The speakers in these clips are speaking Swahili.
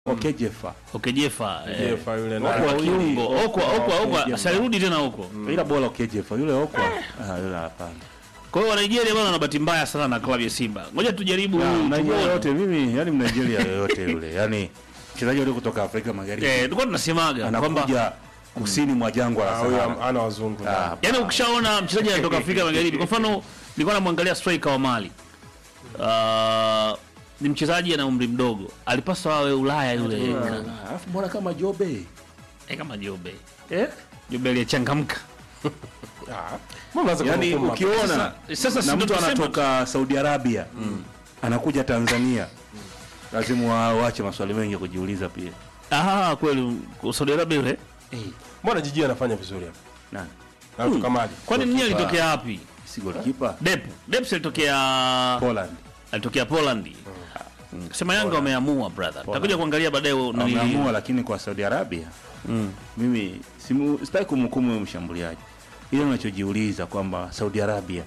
Okejefa Okejefa eh, Jefa yule Okwa naye. kiungo Okwa, Okwa Okwa Okwa Okwa, asirudi tena huko. ila bora Okejefa yule Okwa ah, yule hapana. Kwa hiyo Nigeria bwana wana bahati mbaya sana na klabu ya Simba. Ngoja tujaribu Ya, huyu Nigeria tuone. yote mimi yani Nigeria yoyote yule yani mchezaji yule kutoka Afrika Magharibi Eh, tulikuwa tunasemaga kwamba anakuja kusini mwa jangwa la Ah, huyu Sahara. ana wazungu Ah, ndani. Yaani ukishaona mchezaji anatoka Afrika Magharibi, kwa mfano nilikuwa namwangalia striker wa Mali. Uh, ni mchezaji ana umri mdogo. Alipaswa awe Ulaya yule. Ah, Alafu mbona kama Jobe? Eh, kama Jobe. Eh? Jobe aliyechangamka. Ah, mbona unaanza Yaani kumhukumu ukiona Sasa- sasa si na ndo mtu tunasema- anatoka Saudi Arabia anakuja Tanzania lazima wa- waache maswali mengi ya kujiuliza pia. Ah, kweli Saudi Arabia yule. hapa? Mbona jiji anafanya vizuri hapa? Nani? Anatoka Mali. Kwani mwenyewe alitokea wapi? Si goalkeeper Dep. Dep alitokea Poland. alitokea Poland. Sema Yanga wameamua brother. Takuja kuangalia baadaye nani- Wameamua lakini kwa Saudi Arabia Mm. mimi simu- sitaki kumhukumu huyo mshambuliaji, ile unachojiuliza kwamba Saudi Arabia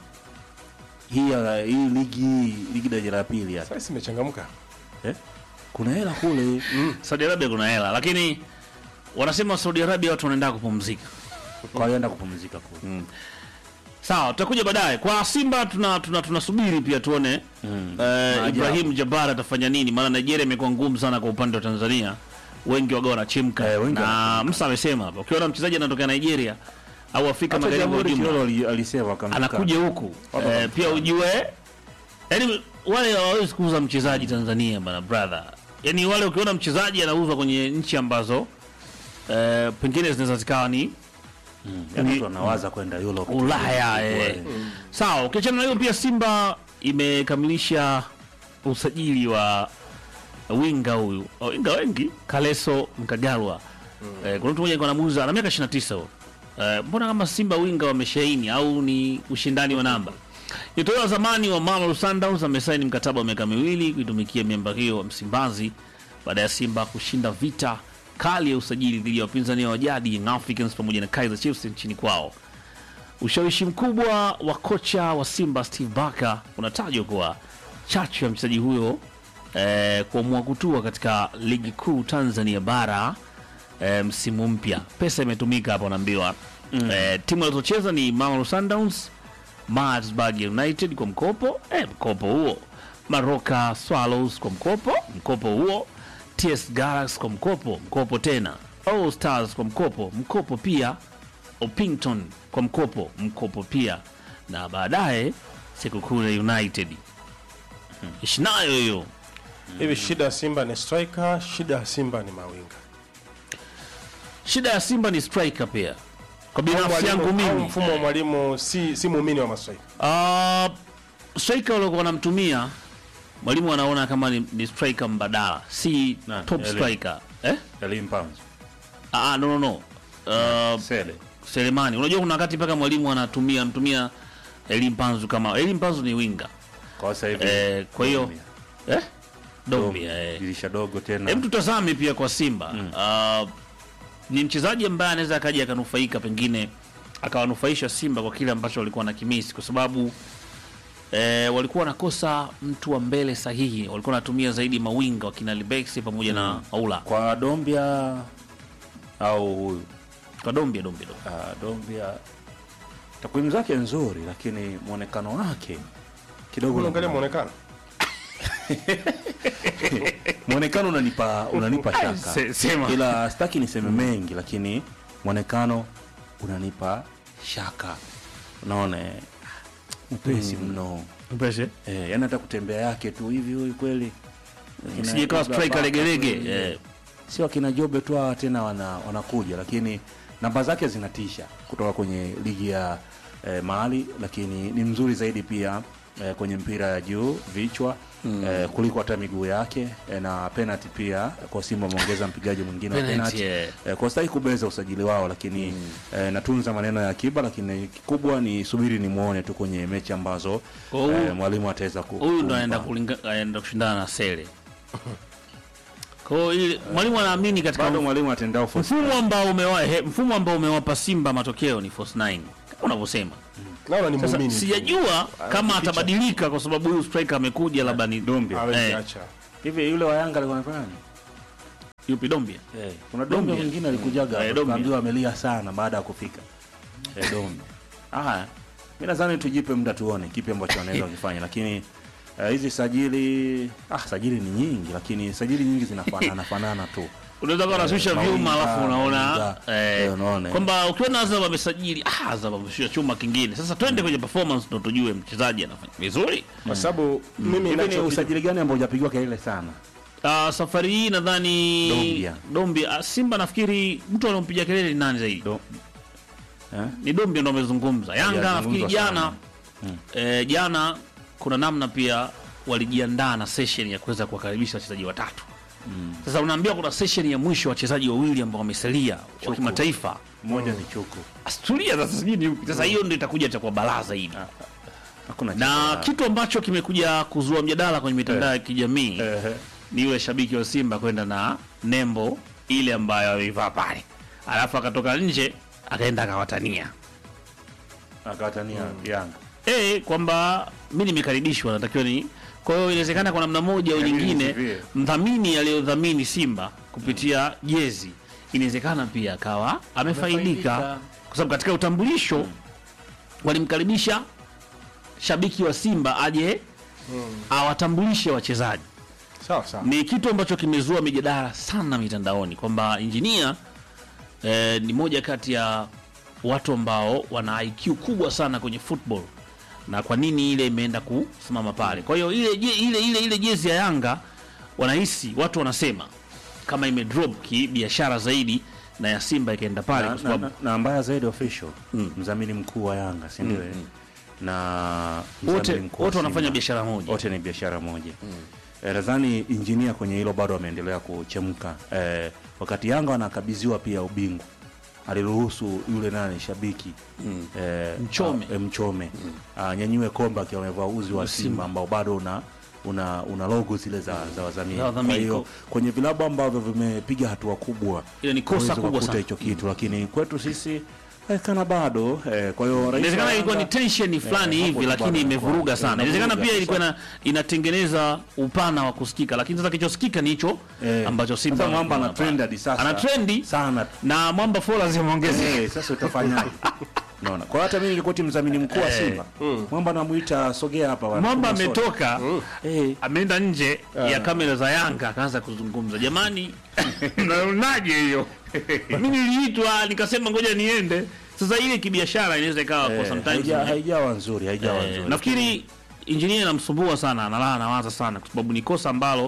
hii ya- hii ligi ligi daraja la pili hapa Sasa imechangamka. eh? kuna hela kule Saudi Arabia kuna hela lakini wanasema Saudi Arabia watu wanaenda kupumzika. kwa hiyo enda kupumzika kule Sawa, tutakuja baadaye. Kwa Simba tuna tuna tunasubiri pia tuone Mm. eh, Maajabu. Ibrahim Jabbar atafanya nini, maana Nigeria imekuwa ngumu sana kwa upande wa Tanzania, wengi waga wanachemka Eh, wengi na wanachemka. Musa amesema hapa, ukiona mchezaji anatokea Nigeria au Afrika hata Magharibi kwa Jamhuri ujumla Kilolo ali- alisema akamtuka. anakuja huku eh, pia ujue yani wale hawawezi kuuza mchezaji Tanzania bana brother, yani wale ukiona mchezaji anauzwa kwenye nchi ambazo eh, pengine zinaweza zikawa ni Yaani mtu anawaza kwenda Europe Ulaya eh. Sawa, ukiachana na hiyo pia Simba imekamilisha usajili wa winga huyu oh, winga wengi Kaleso Mkagarwa eh, kuna mtu mmoja alikuwa anamuuza ana miaka 29 huyo eh, mbona kama Simba winga wameshaini au ni ushindani wa namba Nyota wa zamani wa Mamelodi Sundowns amesaini mkataba wa miaka miwili kuitumikia miamba hiyo wa Msimbazi baada ya Simba kushinda vita kali ya usajili dhidi ya wapinzani wa jadi Young Africans pamoja na Kaizer Chiefs nchini kwao. Ushawishi mkubwa wa kocha wa Simba Steve Barker unatajwa kuwa chachu ya mchezaji huyo eh, kuamua kutua katika ligi kuu Tanzania bara eh, msimu mpya. Pesa imetumika hapa, unaambiwa mm. eh, timu alizocheza ni Mamelodi Sundowns, Maritzburg United kwa mkopo eh, mkopo huo, Maroka Swallows kwa mkopo mkopo huo, TS Galaxy kwa mkopo mkopo tena, All Stars kwa mkopo mkopo pia, Opington kwa mkopo mkopo pia, na baadaye Sekukune United ishinayo hiyo Hivi shida ya Simba ni striker, shida ya Simba ni mawinga. Shida ya Simba ni striker pia. Kwa Au binafsi mwalimu- yangu au mimi mfumo wa mwalimu si si muumini wa mastriker. uh, striker waliokuwa wanamtumia mwalimu anaona kama ni, ni striker mbadala, si Nani? top Eli. striker eh? Elim Pamzo. Ah, no, no, no. Uh, Sele. Selemani, unajua kuna wakati mpaka mwalimu anatumia anatumia Elim Panzu kama Elim Panzu ni winga Kwa sasa hivi. eh, kwa hiyo Dombia. eh? Dombia Dombia. eh. Dirisha dogo tena. Hem, tutazame pia kwa Simba uh, ni mchezaji ambaye anaweza akaja akanufaika, pengine akawanufaisha Simba kwa kile ambacho walikuwa na kimisi, kwa sababu eh, walikuwa wanakosa mtu wa mbele sahihi, walikuwa wanatumia zaidi mawinga wakina Libexi pamoja na Aula Kwa Dombia au huyu kwa Dombia Dombia Dombia. Ah, Dombia takwimu zake nzuri, lakini mwonekano wake kidogo Unaangalia muonekano. mwonekano unanipa unanipa shaka, Se- sema. ila sitaki niseme mengi, lakini mwonekano unanipa shaka. Unaona eh, mpesi mno Mpeshe eh, yani hata kutembea yake tu hivi huyu kweli Akina sije kawa Ibra striker Baka legelege kweli, eh. sio akina Jobe tu hawa tena wana, wanakuja, lakini namba zake zinatisha kutoka kwenye ligi ya eh, Mali, lakini ni mzuri zaidi pia eh, kwenye mpira ya juu vichwa eh, kuliko hata miguu yake eh, na penalty pia kwa Simba wameongeza mpigaji mwingine wa Penalty, penalty eh. eh, kwa sitaki kubeza usajili wao, lakini eh, natunza maneno ya akiba, lakini kikubwa ni subiri ni muone tu kwenye mechi ambazo Kwa huyu- eh, mwalimu ataweza ku huyu ndo kumpa. anaenda kulinga- anaenda kushindana na Sele. Kwa hiyo ili- mwalimu anaamini katika bado mwalimu atendao force mfumo ambao umewa, he, mfumo ambao umewapa Simba matokeo ni force 9 kama unavyosema. Naona ni Sasa muumini. tu. sijajua kama Anajificha. atabadilika kwa sababu huyu striker amekuja labda ni Dombia. Hawezi Eh. acha. hivi, yule wa Yanga alikuwa anafanya nini? yupi Dombia Eh, kuna dombe Dombia. mwingine alikujaga Eh, hapa, Dombia. tukaambiwa amelia sana baada ya kufika eh, dombe. Haya, mi nadhani tujipe muda tuone kipi ambacho wanaweza kufanya, lakini eh, hizi sajili ah, sajili ni nyingi, lakini sajili nyingi zinafanana fanana tu. unaweza kuwa unashusha mawinga, vyuma alafu unaona mawinga. eh, Eh, unaona. kwamba ukiona Azam amesajili ah, Azam ameshusha chuma kingine. Sasa twende kwenye performance ndo tujue mchezaji anafanya vizuri. kwa sababu mimi Hivi ni nacho usajili gani ambao hujapigiwa kelele sana? Uh, safari hii nadhani Dombia. Dombia. Ah, Simba nafikiri mtu anampiga kelele ni nani zaidi? Do, eh? Ni Dombia ndo amezungumza. Yanga Hajazungumzwa nafikiri jana sana. eh, jana kuna namna pia walijiandaa na session ya kuweza kuwakaribisha wachezaji watatu. Sasa unaambia kuna session ya mwisho wachezaji wawili ambao wamesalia wa kimataifa. Mmoja ni chuku, Asturia sasa sijui ni yupi. Sasa hiyo ndio itakuja itakuwa balaa zaidi. hakuna Na cha- kitu ambacho kimekuja kuzua mjadala kwenye mitandao ya kijamii Ehe. ni yule shabiki wa Simba kwenda na nembo ile ambayo ameivaa pale, alafu akatoka nje akaenda akawatania akawatania Yanga eh, kwamba mi nimekaribishwa, natakiwa ni. Kwa hiyo inawezekana kwa namna moja au Yaani nyingine nisivie. mdhamini aliyodhamini Simba kupitia jezi inawezekana pia akawa amefaidika, Amefaidika. kwa sababu katika utambulisho walimkaribisha shabiki wa Simba aje awatambulishe wachezaji sawa sawa ni kitu ambacho kimezua mijadala sana mitandaoni kwamba injinia eh, ni moja kati ya watu ambao wana IQ kubwa sana kwenye football na kwa nini ile imeenda kusimama pale. Kwa hiyo ile, je- ile, ile, ile jezi ya Yanga wanahisi watu wanasema kama imedrop kibiashara zaidi na ya Simba ikaenda pale na, kwa na, sababu na, na mbaya zaidi official mdhamini mkuu wa Yanga si ndio? eh? na wote mdhamini mkuu wa wote wanafanya Simba. biashara moja. wote ni biashara moja Eh, nadhani injinia kwenye hilo bado ameendelea kuchemka eh, wakati Yanga wanakabidhiwa pia ubingwa aliruhusu yule nani shabiki eh, Mchome. ah, eh, Mchome anyanyue kombe akiwa amevaa uzi wa Simba ambao bado una una, una logo zile za, za wadhamini. Za wadhamini. Kwa hiyo kwenye vilabu ambavyo vimepiga hatua kubwa Ile ni kosa huwezi kubwa kukuta sana. hicho kitu, lakini kwetu sisi eh, kana bado eh, kwa hiyo rais wa Inawezekana ilikuwa ni Yanga- tension fulani hapo hivi, tu lakini bado imevuruga inakuwa- sana. Inawezekana inavuruga pia ilikuwa ina, inatengeneza upana wa kusikika, lakini sasa kilichosikika ni hicho Eh, ambacho Simba sasa mwamba ana wanafanya trend pale. hadi sasa ana trendi sana na mwamba followers zimeongezeka. Eh, sasa utafanyaje? Naona. Kwa hata mimi ningekuwa timu mdhamini mkuu wa Simba. Mwamba namuita sogea hapa bwana. Mwamba Kuna soda. ametoka Eh, ameenda nje ya kamera za Yanga akaanza kuzungumza, jamani, mnaonaje hiyo? Mimi niliitwa nikasema ngoja niende. Sasa ile kibiashara inaweza ikawa kwa eh, sometimes haija- haijawa nzuri, haijawa Eh, nzuri. nafikiri injinia inamsumbua sana, analala anawaza sana, kwa sababu ni kosa ambalo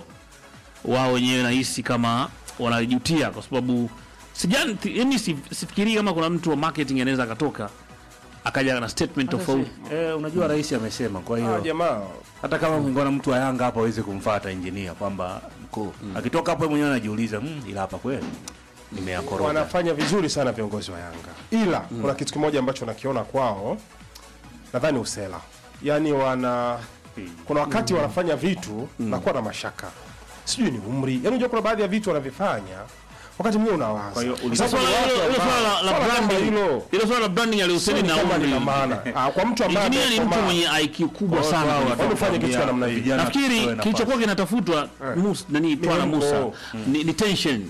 wao wenyewe nahisi kama wanalijutia, kwa sababu sijani, yani sifikirii kama kuna mtu wa marketing anaweza akatoka akaja na statement tofauti. Eh, unajua rais amesema kwa Ah, hiyo jamaa hata kama mngona mtu wa Yanga hapa hawezi kumfuata injinia kwamba mkuu. Akitoka hapo yeye mwenyewe anajiuliza, "Mm, ila hapa kweli nimeyakoroga." wanafanya vizuri sana viongozi wa Yanga, ila kuna kitu kimoja ambacho nakiona kwao, nadhani usela, yaani wana kuna wakati wanafanya vitu nakuwa na mashaka, sijui ni umri, yaani unajua kuna baadhi ya vitu wanavifanya wakati mwingine unawaza. Kwa hiyo Kwa uli- sababu Swala ni watu hilo- hilo ambao- swala la- la swala kama branding- hilo hilo swala la branding alihusiani sioni na kama umri. lina maana. Ah, kwa mtu ambaye Injinia ni mtu amekomaa, mwenye IQ kubwa sana. Wao kwenye watu Wao fanya kitu cha namna hii. vijana nafikiri tupewe nafasi. kilichokuwa kinatafutwa Mus- nani Twana Ni- Musa oh. ni, ni tension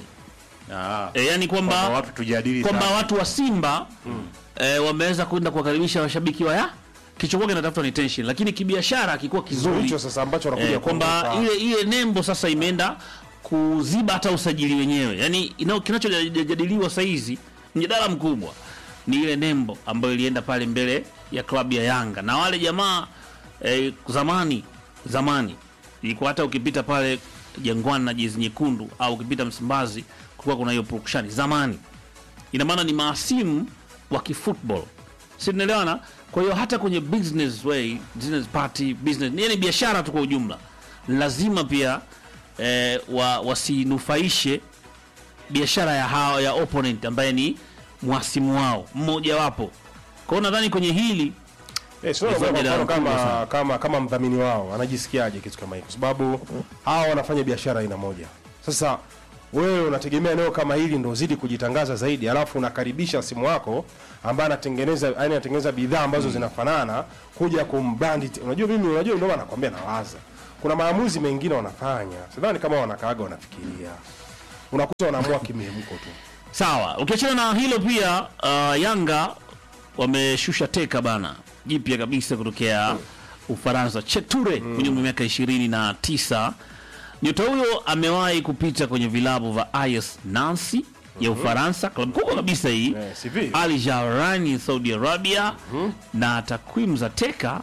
Ah, e, yani kwamba kwamba watu tujadili kwamba sana. watu wa Simba eh, wameweza kwenda kuwakaribisha washabiki wa ya kilichokuwa kinatafutwa ni tension, lakini kibiashara akikuwa kizuri hicho sasa ambacho wanakuja eh, kwamba kuondoka. ile ile nembo sasa imeenda kuziba hata usajili wenyewe. Yani ina- kinachojadiliwa saa hizi mjadala mkubwa ni ile nembo ambayo ilienda pale mbele ya klabu ya Yanga na wale jamaa eh, zamani zamani ilikuwa hata ukipita pale Jangwani na jezi nyekundu au ukipita Msimbazi kulikuwa kuna hiyo purukushani zamani ina maana ni maasimu wa kifootball si tunaelewana kwa hiyo hata kwenye business way business party business yani biashara tu kwa ujumla lazima pia eh, wa, wasinufaishe biashara ya hawa ya opponent ambaye ni mwasimu wao mmoja wapo kwa hiyo nadhani kwenye hili Eh, sio Ni kwa faida mfano kubwa kama, sana. kama kama mdhamini wao anajisikiaje kitu kama hiki, kwa sababu hawa wanafanya biashara aina moja. Sasa wewe unategemea eneo kama hili ndo uzidi kujitangaza zaidi, alafu unakaribisha simu wako ambaye anatengeneza yani anatengeneza bidhaa ambazo zinafanana kuja kumbrandi. te- Unajua mimi, unajua ndio maana nakwambia nawaza, kuna maamuzi mengine wanafanya, sidhani kama wanakaaga wanafikiria unakuta wanaamua kimihemko tu Sawa, ukiachana na hilo pia uh, Yanga wameshusha teka bana jipya kabisa kutokea Ufaransa, Cheture mwenye umri wa miaka ishirini na tisa. Nyota huyo amewahi kupita kwenye vilabu vya AS Nancy ya Ufaransa, klabu kubwa kabisa hii Eh, CV. Al Jawrani Saudi Arabia, na takwimu za teka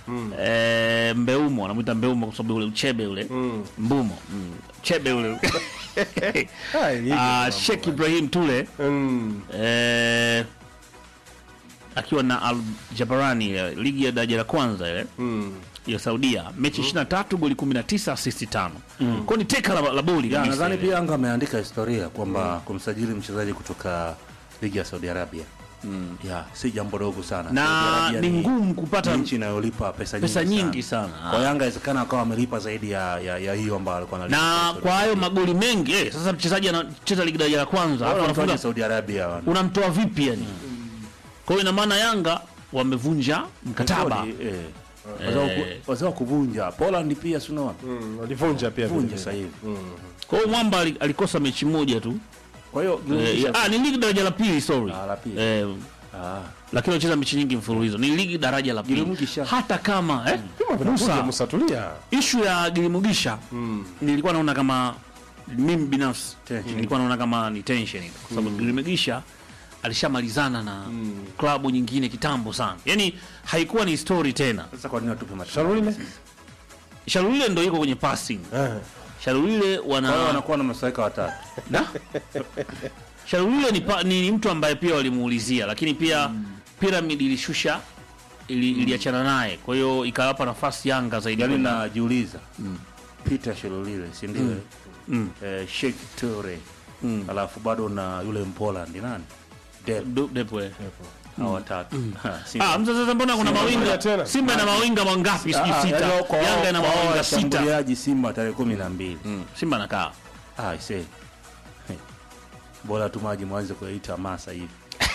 eh, Mbeumo wanamwita Mbeumo kwa sababu ule uchebe ule Mbumo mm. chebe ule Ah, ilivyo Ah, mambo Sheikh bwana. Ibrahim Tule Mm, eh, akiwa na Al Jabarani ile ligi ya daraja la kwanza ile mm. ya Saudia, mechi 23 goli 19 assist 5. Kwa ni teka la, la boli Ya, kabisa nadhani ile. pia Yanga ameandika historia kwamba kumsajili mchezaji kutoka ligi ya Saudi Arabia ya si jambo dogo sana. Saudi na Arabia ni ngumu kupata ni nchi inayolipa pesa nyingi pesa nyingi sana. sana. Kwa Yanga inawezekana akawa amelipa zaidi ya, ya, ya hiyo ambayo alikuwa analipa na Saudi kwa hayo magoli mengi eh, sasa mchezaji anacheza ligi daraja la kwanza Arabia. alafu Wale anafunga wanatoka Saudi Arabia wana- unamtoa vipi yani? Kwa hiyo ina maana Yanga wamevunja mkataba Rekodi, eh. Wazee wa ku- wazee wa kuvunja Poland pia si unaona Mm, walivunja pia vunja vile sasa vile. hivi. kwa hiyo mwamba ali- alikosa mechi moja tu Kwa hiyo eh, ya- ah, ni ligi daraja la pili sorry Ah, la pili. eh, ah, lakini wanacheza mechi nyingi mfululizo ni ligi daraja la pili Gilimugisha. hata kama eh, Vyuma vinavunja, Musa Musa tulia ishu ya Gilimugisha nilikuwa naona kama mimi binafsi Tension. nilikuwa naona kama ni tension kwa sababu Gilimugisha alishamalizana na klabu nyingine kitambo sana yani haikuwa ni story tena sasa kwa nini watupe mataji? Sharulile Shalulile ndo iko kwenye passing Eh, Shalulile Kwa hiyo wana wanakuwa na masaika watatu. Na? Shalulile ni, pa, ni, ni mtu ambaye pia walimuulizia lakini pia Pyramid ilishusha ili, iliachana naye kwa hiyo ikawapa nafasi Yanga zaidi Yaani kwenda- najiuliza Peter Shelolile si ndio? eh? Mm. Eh, Sheikh Toure. Alafu bado na yule Mpoland nani? Dep Du- Depwe. hao watatu. Ha, si Ah, mza sasa mbona kuna Simba mawinga moja tena. Simba ina mawinga mangapi sijui Ah, sita. yaani wao kwa wao- Yanga ina kwa wao mawinga sita. washambuliaji Simba tarehe kumi na mbili. Simba nakaa. Ah, I say. Hey. Bora tu maji mwanze kuyaita masa hivi.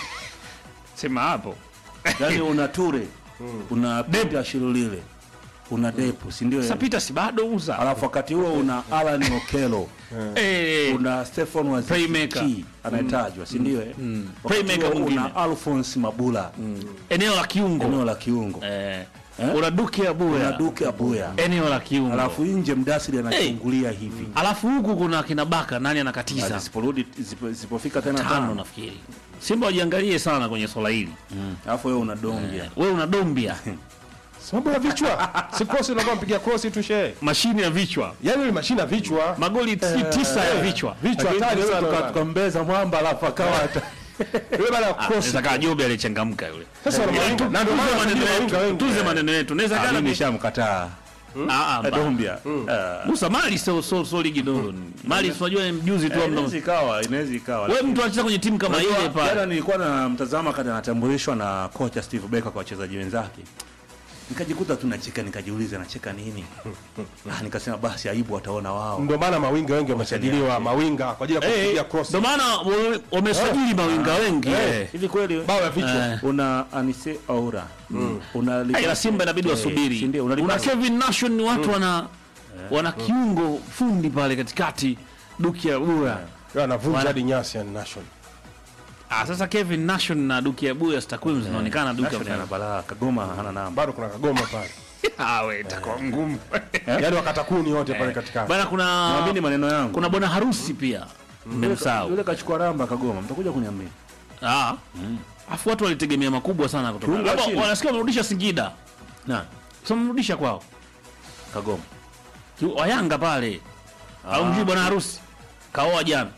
Sema hapo. Yaani una Ture, una Peter Shelolile, una Depu, si ndio? Sasa eh? Peter si bado uza. Alafu wakati huo una Alan Okello. Eh. una Stefan Playmaker. Waziki anayetajwa si ndio? eh? Wakati Playmaker huo mwingine. una Alphonse Mabula Eneo la kiungo. eneo la kiungo, Eh. Eh? Una Duke una Abuya. Duke Abuya, Eneo la kiungo. alafu nje Mdasiri anachungulia hivi, Alafu huku kuna kina Baka nani anakatiza? zisiporudi zipo- zisipofika tena Tano tano, nafikiri. Simba wajiangalie sana kwenye swala hili. alafu wewe una Dombia Wewe una Dombia. sababu ya vichwa si cross unakuwa mpiga cross tu shehe Mashine ya vichwa. yani ni mashina vichwa Magoli ti- tisa ya vichwa. vichwa Lakini hatari sasa sana tuka- bwana. tukambeza mwamba alafu akawa hata yule bana ya cross Naweza kaa Jobe alichangamka yule. sasa wana mawinga na ndio maana Tuze maneno wanasajili mawinga yetu. wengi Tuze maneno yetu. Naweza Ah, kana mimi nishamkataa Ah, ah, ba- Dombia. Ah. Musa Mali sio sio sio ligi dogo. Mali unajua ni mjuzi tu Eh, amna. Inaweza ikawa, inaweza ikawa. Wewe mtu anacheza kwenye timu kama Unajua, ile pale. Jana nilikuwa na mtazama kati anatambulishwa na kocha Steve Becker kwa wachezaji wenzake, nikajikuta tu nacheka, nikajiuliza nacheka nini? ah, nikasema basi aibu wataona wao. ndio maana mawinga wengi wamesajiliwa mawinga kwa ajili ya kupiga cross Ndio maana wame- wamesajili mawinga wengi. Eh. Hivi kweli bao ya vichwa Eh. una Anise Aura una Hey, la Simba inabidi Eh, wasubiri. si ndio? Una Unalipasa. Kevin Nation ni watu wana wana kiungo fundi pale katikati Duki Abuya. Yeye anavunja Wana- hadi nyasi ya Nation Ah, sasa Kevin Nation na Duki Abuya takwimu zinaonekana Duki Nation ana balaa, Kagoma hana namba. bado kuna kagoma pale Ah, we itakuwa ngumu. yani wakatakuni wote pale katikati Bana kuna Naamini maneno yangu. kuna bwana harusi pia. Mmemsahau. Yule kachukua ramba Kagoma, mtakuja kuniambia. Ah. Afu watu walitegemea makubwa sana kutoka. Kiungo wa Labda chini. wanasikia wamerudisha Singida. Na Sasa wamerudisha kwao. Kagoma. Ki- Wa Yanga pale. Au mjui bwana harusi. Kaoa jana.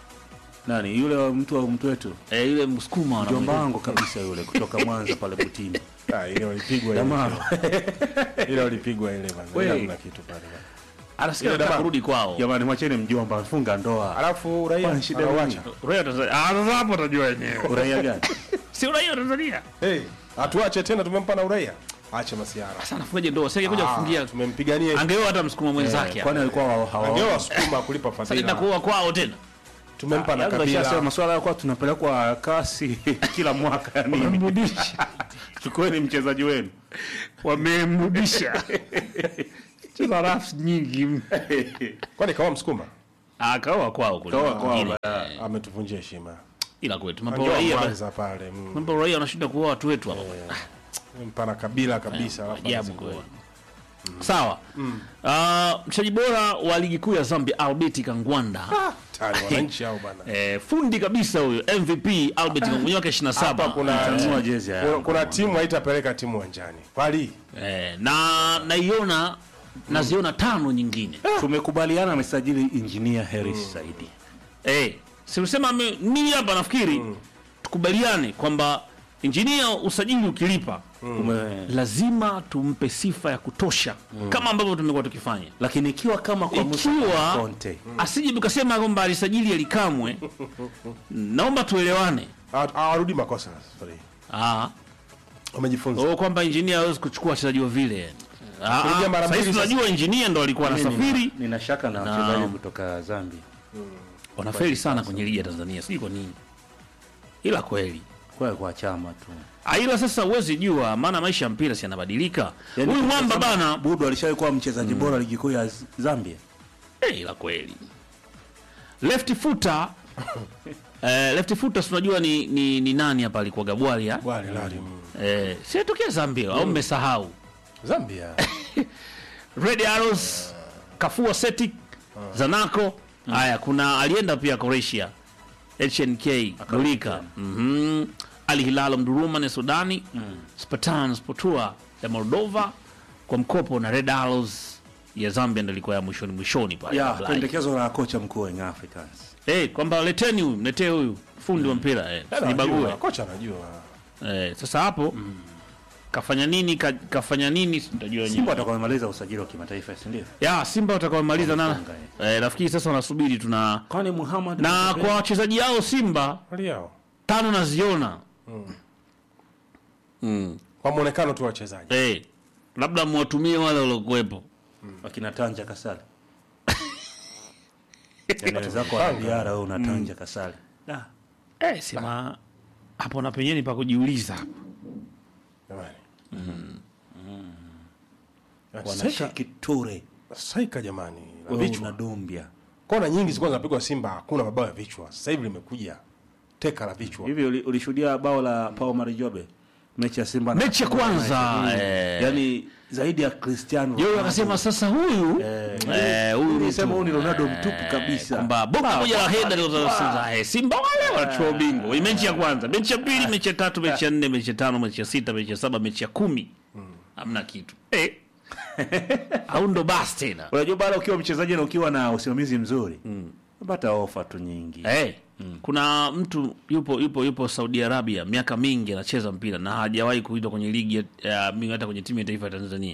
Nani? Yule wa mtu wa mtu wetu. Eh, yule msukuma Mjomba wanamuita. wangu kabisa yule kutoka Mwanza pale Butini. ah ile walipigwa ile Jamaa. ile walipigwa ile bana Wewe. Ile hamna kitu pale bana. Anasikia Ile anataka dama. kurudi kwao. Jamani mwacheni mjomba afunga ndoa. alafu raia Kwani shida anawacha Uraia Tanzania. Ah, sasa hapo utajua wenyewe. Uraia gani? Si uraia wa Tanzania. hey atuache tena tumempa na uraia ache masiara Sasa anafungaje ndoa? Sasa kuja kufungia. tumempigania Angeoa hata msukuma mwenzake. Eh, Kwani alikuwa wa- hawa angewa sukuma kulipa Sasa nenda fadhila kuoa kwao tena. tumempa na Yanga ishasema kabila masuala ya kuwa tunapelekwa kasi kila mwaka yani. Wamemrudisha. Chukueni mchezaji wenu. Wamemrudisha. Cheza rafu nyingi. kwani kawa msukuma Ah, kaoa kwao kule. Kaoa kwao, Wengine, ba- eh, ametuvunjia heshima Ila kwetu mambo Angewa raia ba- kwanza pale mm. mambo raia wanashinda kuoa watu wetu hapa. mpana kabila kabisa alafu Ajabu anazingua. kweli. Sawa. Ah, mchezaji bora wa ligi kuu ya Zambia Albert Kangwanda. Tani, wananchi hao bana Eh, fundi kabisa huyo MVP Albert Kangwanda mwenye wake 27. hapa kuna Tanua jezi ya kuna, kuna timu haitapeleka timu uwanjani kwali Eh, na naiona naziona tano nyingine. tumekubaliana amesajili engineer Harris Saidi. Eh, siusema mimi hapa nafikiri tukubaliane kwamba injinia usajili ukilipa Ume- lazima tumpe sifa ya kutosha kama ambavyo tumekuwa tukifanya. Lakini ikiwa kama kwa Musa Ikiwa Conte asije tukasema kwamba alisajili alikamwe, naomba tuelewane. Ha- hawarudi makosa safari hii. Ah, wamejifunza oh, kwamba injinia hawezi kuchukua wachezaji wa vile. Ah, Kuingia mara ah, sasa mbili sasa. tunajua injinia ndo alikuwa mimi anasafiri nina, nina shaka na wachezaji kutoka Zambia. wanafeli sana kwenye ligi ya Tanzania, sijui kwa nini, ila kweli Kwa kwa chama tu. Ah, ila sasa huwezi jua, maana maisha ya mpira si yanabadilika. Yaani Huyu mwamba tukisema bana, Budu alishawahi kuwa mchezaji bora ligi kuu ya Z- Zambia. eh, ila kweli left footer eh, left footer si unajua ni, ni, ni nani hapa alikuwa Gabwalia Bwali lali mm. eh, si atokea Zambia au mmesahau Zambia Red Arrows Kafua Celtic Zanaco haya kuna alienda pia Croatia HNK Gulika mhm Al Hilal Mduruma na Sudani Spartan Sportua ya Moldova kwa mkopo na Red Arrows ya Zambia ndio ilikuwa ya mwishoni mwishoni pale Ya, kabla ya- pendekezo la kocha mkuu wa Young Africans. eh kwamba leteni huyu mletee huyu fundi wa mpira eh nibague Anajua, kocha anajua eh sasa hapo kafanya nini ka, kafanya nini sitajua wenyewe Simba atakuwa amemaliza usajili wa kimataifa, si ndio? ya Simba watakaomaliza na Wamefunga, eh, nafikiri sasa wanasubiri tuna Kwani Muhammad na kwa wachezaji hao Simba hali yao tano naziona kwa muonekano tu wa wachezaji eh, labda mwatumie wale waliokuwepo wakina Tanja Kasale. Yaani wenzako wa Diara wewe unatanja Kasale. Da. eh, sema hapo na penyeni pa kujiuliza jamani Wanasha Kiture. saika jamani la Wewe vichwa una Dombia. kona nyingi zilikuwa zinapigwa Simba hakuna mabao ya vichwa sasa hivi limekuja teka la vichwa Hivi uli- ulishuhudia bao la Pau Marijobe mechi ya Simba na- mechi ya kwanza eh, Yaani zaidi ya Cristiano. yeye Ronaldo. akasema sasa huyu Eh, eh, huyu nilisema huyu ni mtu, Ronaldo eh, mtupu kabisa. kwamba bonge moja la heda lilozaza eh, Simba wale wanachukua ubingwa. Hii mechi ya kwanza, mechi ya pili, mechi ya tatu, mechi ya nne, mechi ya tano, mechi ya sita, mechi ya saba, mechi ya kumi, hamna kitu eh. au ndo basi tena Unajua bado ukiwa mchezaji na ukiwa na usimamizi mzuri. Unapata ofa tu nyingi. eh. Kuna mtu yupo yupo yupo Saudi Arabia miaka mingi anacheza mpira na hajawahi kuitwa kwenye ligi ya- ya mingi hata kwenye timu ya taifa ya Tanzania.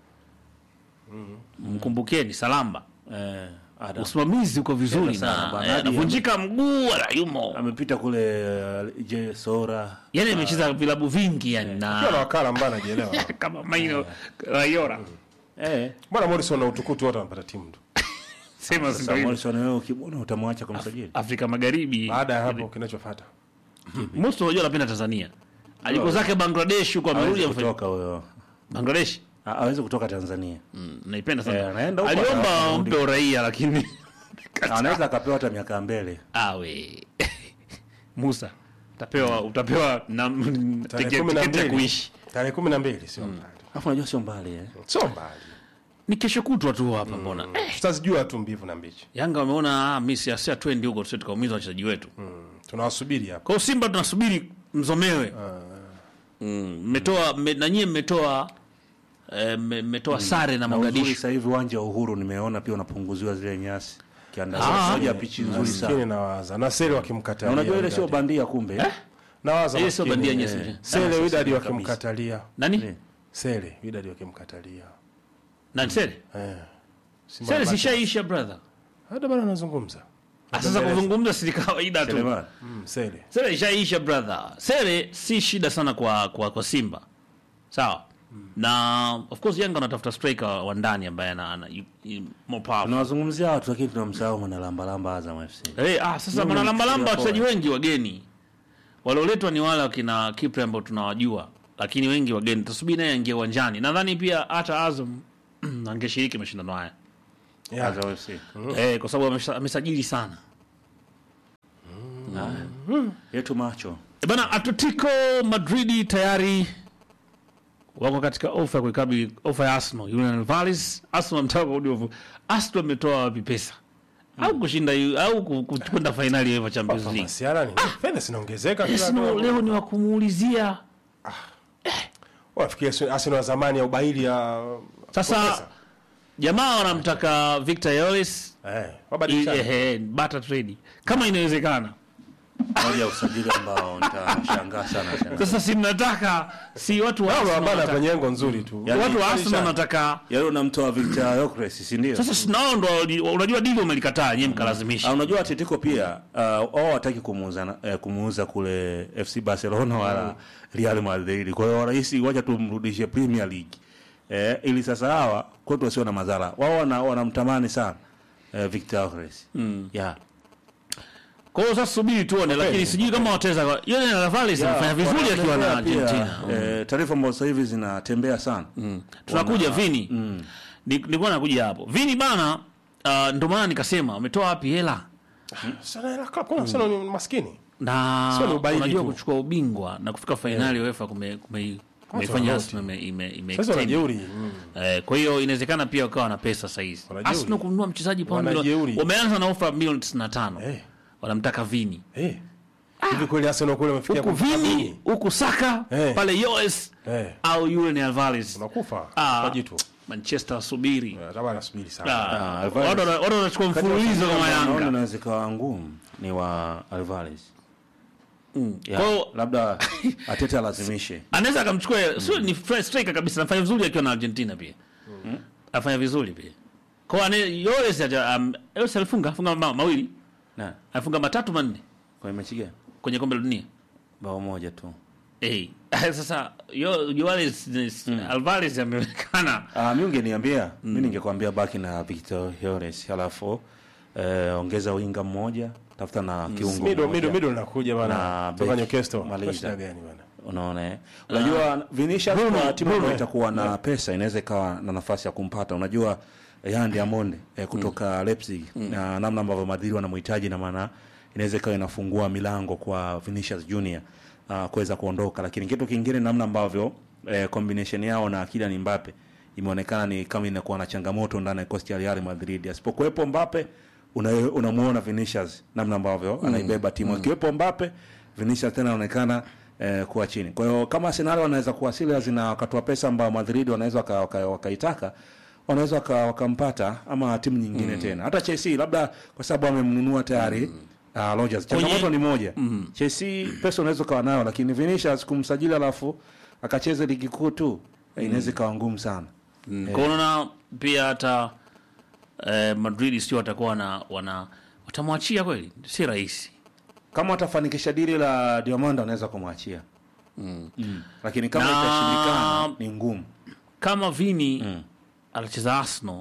Mkumbukeni Salamba, Eh, Adam. usimamizi uko vizuri Tena sana na bana. eh, Hadi anavunjika mguu wala yumo amepita kule uh, J Sora. yani amecheza vilabu vingi yani Ukiwa na na wakala ambaye anajielewa kama Maino Rayora Eh, mbona Morrison na utukutu wote wanapata timu tu sema sasa Morrison wewe ukimwona utamwacha kumsajili. Afrika Magharibi baada ya hapo kinachofuata most unajua anapenda Tanzania aliko zake Bangladesh huko amerudi Hawezi amefanya kutoka huyo. Bangladesh Ha- Hawezi kutoka Tanzania. Mm, naipenda Eh, sana anaenda huko aliomba anarudi. mpe uraia lakini Anaweza akapewa hata miaka mbele. awe Musa utapewa utapewa na tarehe tiketi kumi na ya mbili kuishi tarehe kumi na mbili sio mbali Alafu unajua sio mbali eh. sio mbali ni kesho kutwa tu hapa mbona eh, tutazijua tu mbivu na mbichi Yanga wameona ah, mimi si twendi huko tusije tukaumiza wachezaji wetu tunawasubiri hapa Kwa hiyo Simba tunasubiri mzomewe. Mm, mmetoa mme- na nyie mmetoa eh, mme- mmetoa sare na Na uzuri Mogadishu. sasa hivi uwanja wa Uhuru nimeona pia unapunguziwa zile nyasi. Ah. Kiandazi moja pichi nzuri maskini sana. nawaza na sele Na wakimkatalia unajua ile sio Wydad. bandia kumbe. nawaza Ile sio maskini, bandia eh, nyesi. sele Ah, Wydad sasa wakimkatalia Nani? Eh. sele Wydad wakimkatalia Nani Sere? eh Simba Sere wanapata- zishaisha brother. hata bado anazungumza Ah, Sasa kuzungumza si kawaida tu. Selemani. mm, sele Sere ishaisha brother. Sere si shida sana kwa kwa, kwa Simba. Sawa. Na of course Yanga anatafuta striker wa ndani ambaye ana, ana yu- yu- more powerful. Tunawazungumzia watu lakini tunamsahau mwanalamba lamba Azam FC. Eh, ah, sasa Mungu manalambalamba amemchukulia wachezaji poa. wengi wageni walioletwa ni wale wakina Kipre ambao tunawajua, lakini wengi wageni. Tasubiri naye aingie uwanjani. Nadhani pia hata Azam angeshiriki mashindano haya. Yeah. Azam FC. eh, kwa sababu amesha- amesajili sana Yetu macho. E bana Atletico Madridi tayari wako katika ofa ya kuikabili ofa ya Arsenal. Julian Alvarez, Arsenal amtaka kurudi ofa. Arsenal ametoa wapi pesa? Au kushinda yu- au ku- ku- kwenda finali ya UEFA Champions League. Masiara ni fedha zinaongezeka kila Arsenal hatua. leo ni wa kumuulizia. Wafikia Arsenal- Arsenal wa zamani ya ubaili ya Sasa pesa. jamaa wanamtaka Victor Yoris eh, wabadilishane. eh, barter trade kama inawezekana. Moja ya usajili ambao nitashangaa sana sana. Sasa si mnataka si watu wa Hao Arsenal hapana wanataka- kwenye engo nzuri tu. Yaani, watu wa Arsenal Badilishane. wanataka Yaani unamtoa Victor Yokres, si ndio? sasa sinao ndo wali- unajua dili umelikataa nyewe mkalazimisha Ah, unajua Atletico pia uh, wao wataki kumuuza na- eh, kumuuza kule FC Barcelona wala Real Madrid. Kwa hiyo rahisi, wacha tumrudishe Premier League eh, ili sasa hawa kwetu wasio na madhara. Wao wana- wanamtamani sana eh, Victor Yokres. Mm. Yeah. Kwa hiyo sasa subiri tuone, lakini sijui kama wataweza. Yule na Alvarez anafanya vizuri akiwa na Wanatembea pia, Argentina. eh, taarifa ambazo sasa hivi zinatembea sana. Tunakuja Vini. Ni- Nilikuwa nakuja hapo. Vini bana, uh, ndio maana nikasema ametoa wapi hela? Sana hela club, kuna Arsenal ni maskini. Na Sio ni ubaili unajua tu. kuchukua ubingwa na kufika fainali ya UEFA kume kume kumeifanya tofauti. Arsenal ime ime, ime Sasa extend. wanajeuri. mm. Eh, kwa hiyo inawezekana pia wakawa na pesa sasa hizi. Wanajeuri. Arsenal kununua mchezaji pound Wanajeuri. milioni. Wameanza na ofa milioni 95. Eh. Wanamtaka Vini. Eh. Hivi kweli Arsenal kule wamefikia Huku kumtaka Vini, huku Saka, Eh. pale Yoes Eh. au yule ni Alvarez. Unakufa Ah. kwa jitu. Manchester wasubiri. Eh, Tabana nasubiri sana. Ah, Alvarez. watu wana- watu wanachukua mfululizo kama Naona Yanga. inaweza ikawa ngumu ni wa Alvarez. Yeah, Kwa hiyo- labda Ateta alazimishe. Anaweza akamchukua sio ni fresh striker kabisa, anafanya vizuri akiwa na Argentina pia. Afanya vizuri pia. Kwa ane Yoes aja um, Yoes alifunga afunga ma, mawili, Na alifunga matatu manne kwa mechi gani? kwenye kombe la dunia. Bao moja tu. Eh, sasa yo Yoes Alvarez ameonekana Ah, mi ungeniambia mi ningekwambia baki na Victor Yores halafu eh, ongeza winga mmoja tafuta na kiungo Middle mmoja. middle middle nakuja Na bana. Toka beki, Newcastle. maliza. Shida gani bana? unaona eh? unajua Vinicius kwa timu ambayo itakuwa na pesa inaweza ikawa na nafasi ya kumpata unajua eh, Yan Diamond eh, kutoka Leipzig na namna ambavyo Madrid wanamhitaji na maana inaweza ikawa inafungua milango kwa Vinicius Junior uh, kuweza kuondoka lakini kitu kingine namna ambavyo eh, combination yao na Kylian Mbappe imeonekana ni kama inakuwa na changamoto ndani ya kosti ya Real Madrid asipokuwepo Mbappe una- unamuona Vinicius namna ambavyo anaibeba timu akiwepo Mbappe Vinicius tena anaonekana eh, kuwa chini. Kwa hiyo kama Arsenal wanaweza kuwa serious na wakatoa pesa ambayo Madrid wanaweza waka- waka- wakaitaka wanaweza waka- wakampata ama timu nyingine tena. Hata Chelsea labda kwa sababu amemnunua tayari uh, Rodgers. Changamoto ni moja. Chelsea pesa unaweza ukawa nayo lakini Vinicius kumsajili alafu akacheze ligi kuu tu eh, inaweza ikawa ngumu sana. Mm. Kwa unaona pia hata eh, Madrid sio watakuwa wana, wana watamwachia kweli, si rahisi. Kama atafanikisha dili la Diamond anaweza kumwachia. Mm. Lakini kama Na- itashindikana ni ngumu. Kama Vini anacheza Arsenal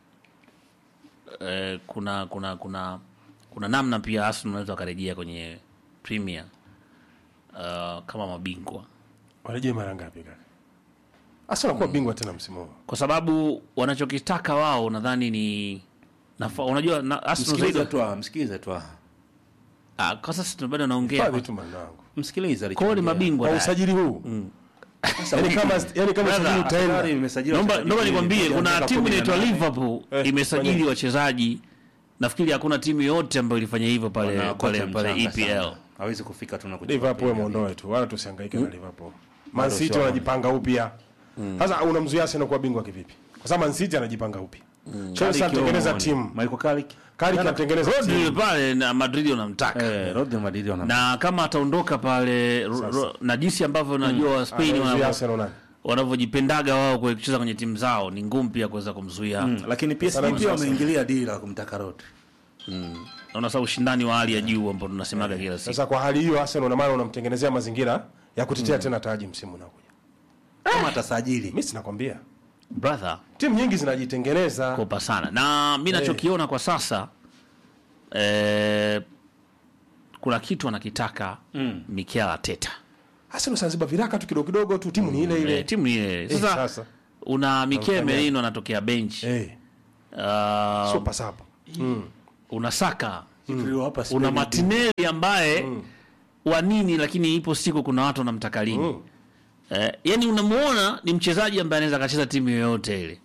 eh, kuna kuna kuna kuna namna pia Arsenal wanaweza wakarejea kwenye Premier uh, kama mabingwa Warejee mara ngapi kaka? Arsenal kuwa bingwa tena msimu huu. kwa sababu wanachokitaka wao nadhani ni nafa, unajua na, Arsenal Msikilize zaidi tu, ah, msikilize tu. ah. ah, kwa sasa bado naongea Fadhi tu manangu. Msikilize kwa hiyo ni alichoongea. mabingwa Kwa tayari. usajili huu. Yaani kama yaani kama Brother, usajili utaenda. Tayari imesajiliwa Naomba wachezaji naomba wawili, nikwambie kuanzia kuna miaka timu kumi na inaitwa nane. Liverpool Eh, imesajili fanya. wachezaji. Nafikiri hakuna timu yote ambayo ilifanya hivyo pale Wana pale kocha pale mchanga EPL. sana. Hawezi kufika tu na kuchukua Liverpool Premier muondoe tu. Wala tusihangaike na Liverpool. Man Bado City sio wanajipanga upya. Sasa unamzuia Arsenal kuwa bingwa kivipi? Kwa sababu Man City anajipanga upya. Chelsea Carrick anatengeneza Owen, timu. Michael Carrick. Carrick anatengeneza Rodri timu. pale na Madrid wanamtaka. Eh, Rodri Madrid wana. Na kama ataondoka pale ro, ro, na jinsi ambavyo najua Spain Anazuia wanavyo- Arsenal nani? wanavyojipendaga wao kwa kucheza kwenye timu zao ni ngumu pia kuweza kumzuia. Mm, lakini PSG Sana pia sasa. wameingilia dili la kumtaka Rodri. Naona sasa ushindani wa hali ya juu ambao tunasemaga kila siku. Sasa kwa hali hiyo Arsenal na maana unamtengenezea mazingira ya kutetea tena taji msimu unaokuja. Kama atasajili. Mimi sinakwambia. Brother, Timu nyingi zinajitengeneza. kopa sana. Na mimi nachokiona kwa sasa eh, kuna kitu anakitaka mm. Mikel Arteta. Arsenal Zanzibar viraka tu kidogo kidogo tu timu ni ile ile. Eh, timu ni ile. Eh, Sasa sasa. una Mikel Merino anatokea bench. Eh. uh, super sub una Saka Tuliwapa una Spain Martinelli ambaye wa nini, lakini ipo siku kuna watu wanamtaka lini Mm. eh, yani unamuona ni mchezaji ambaye anaweza akacheza timu yoyote ile.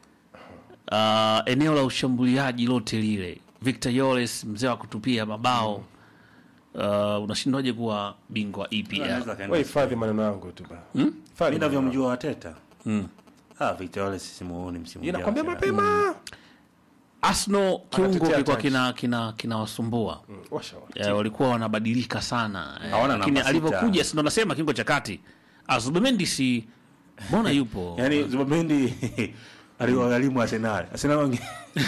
Uh, eneo la ushambuliaji lote lile, Victor Yoles mzee wa kutupia mabao uh, unashindwaje kuwa bingwa EPL? Anaweza akaenda wewe hifadhi maneno yangu tu ba Mimi hifadhi navyomjua Wateta. Mm. Ah, Victor Wale sisi muone msimu ujao inakwambia tena. mapema Arsenal kiungo Anatetea kilikuwa taji. kina kina kinawasumbua Mm, washa eh, walikuwa wanabadilika sana eh, Hawana lakini namba sita. alivyokuja si ndo nasema kiungo cha kati Azubemendi si mbona yupo Yaani Zubamendi aliwagharimu Arsenal. Arsenal wange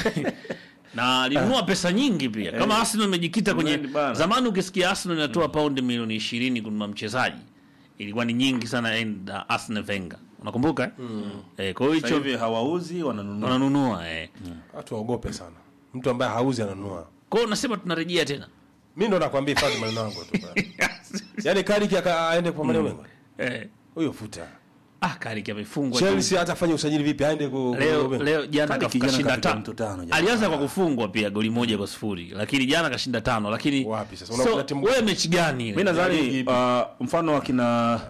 na alinunua pesa nyingi pia kama Arsenal imejikita kwenye Zubemendi bana. zamani ukisikia Arsenal inatoa paundi milioni ishirini kununua mchezaji ilikuwa ni nyingi sana and uh, Arsene Wenger unakumbuka eh? eh, kwa hiyo sasa hicho hivi hawauzi wananunua. wananunua eh. watu waogope sana mtu ambaye hauzi ananunua kwa hiyo nasema tunarejea tena mi ndo nakwambia hifadhi maneno yangu tu ba yaani kariki aka- aende kwa maneno mengi eh. huyo futa ah Kariki amefungwa tu. Chelsea hata afanye usajili vipi aende ku leo ku- leo jana Kadi kaf- kijana kashinda kapiga tano mtu tano jana. alianza kwa kufungwa pia goli moja kwa sifuri lakini jana kashinda tano lakini Wapi sasa? so, Unakuta timu- wewe mechi gani ile? Mimi nadhani Yaani, uh, mfano wakina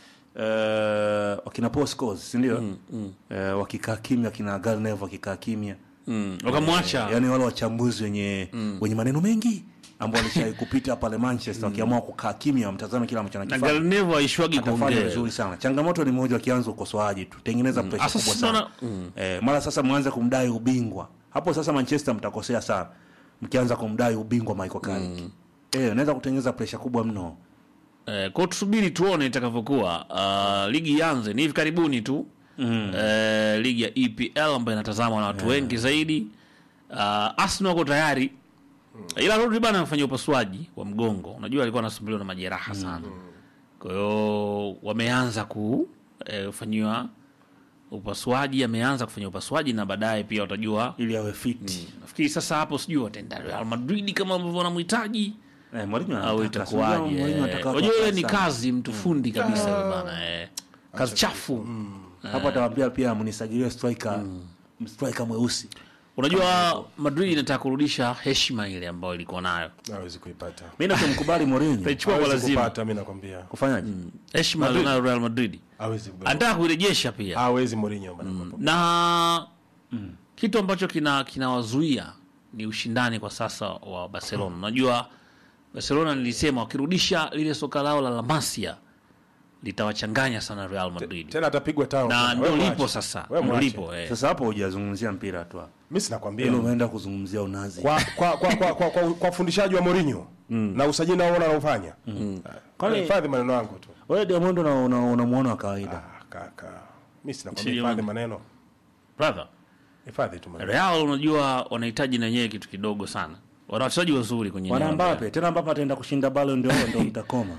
uh, wakina Paul Scholes, si ndio? Eh, wakikaa kimya wakina Garnev wakikaa kimya. mm. wakamwacha Yaani wale wachambuzi wenye wenye maneno mengi ambao walishai kupita pale Manchester wakiamua kukaa kimya wamtazame kila ambacho na anakifanya. Galnevo aishwagi Atafanya kuongea vizuri sana. Changamoto ni moja, wakianza ukosoaji tu, tengeneza pressure Asa kubwa sasa sana. naona- Eh, mara sasa mwanze kumdai ubingwa hapo, sasa Manchester mtakosea sana mkianza kumdai ubingwa Michael Carrick. Eh, unaweza kutengeneza pressure kubwa mno. eh, kwa tusubiri tuone itakavyokuwa uh, ligi ianze ni hivi karibuni tu mm. eh, ligi ya EPL ambayo inatazamwa na watu wengi zaidi uh, Arsenal wako tayari ila Rodri bana amefanya upasuaji wa mgongo unajua alikuwa anasumbuliwa na majeraha sana kwa hiyo wameanza kufanyiwa upasuaji ameanza kufanya upasuaji na baadaye pia watajua ili awe fit. nafikiri sasa hapo sijui wataenda Real Madrid kama ambavyo wanamhitaji Eh, Mourinho au anataka, itakuwaje sijui Mourinho eh. anataka unajua kwa ile ni sana. kazi mtu fundi kabisa yule bana eh. kazi chafu Hapo atawaambia pia mnisajilie striker striker mweusi. unajua Madrid inataka kurudisha heshima ile ambayo ilikuwa nayo hawezi kuipata Mimi nachomkubali Mourinho itachukua kwa hawezi lazima kupata mi nakwambia kufanyaje? heshima alionayo Real Madrid hawezi kubeba. anataka kuirejesha pia hawezi Mourinho bana na kitu ambacho kina kinawazuia ni ushindani kwa sasa wa Barcelona. Unajua Barcelona nilisema wakirudisha lile soka lao la La Masia litawachanganya sana Real Madrid, tena atapigwa tano na tena. ndio Wewe lipo mwache. sasa, Wewe ndio mwache. lipo eh. Sasa hapo hujazungumzia mpira tu. hapo. mi sinakwambia Ile umeenda kuzungumzia unazi. kwa kwa kwa kwa, kwa, kwa, kwa ufundishaji wa Mourinho na usajili naona anaofanya Kwani- hifadhi maneno yangu tu Wewe Diamond una una- unamuona wa kawaida. ah, kaka mi sinakwambia Sio hifadhi bana. maneno Brother, hifadhi tu maneno Real unajua wanahitaji na wenyewe kitu kidogo sana, wana wachezaji wazuri kwenye Wana eneo la Mbappe, tena Mbappe ataenda kushinda Ballon d'Or ndio mtakoma.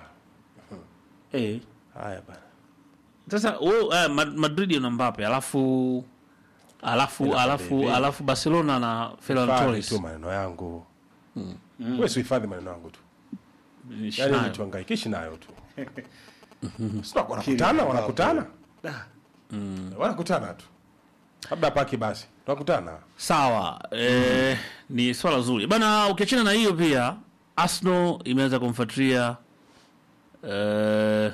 Eh, haya bana Sasa wewe eh, Ma- Madrid una Mbappe alafu alafu alafu baby. alafu Barcelona na Ferran hifadhi Torres tu maneno yangu wewe si hifadhi maneno yangu tu Nishi yani nayo. nituangaikishi nayo tu Sio, wanakutana wanakutana wanakutana tu labda paki basi tunakutana Sawa, eh, ni swala zuri bana. Ukiachana na hiyo, pia Arsenal imeweza kumfuatilia eh,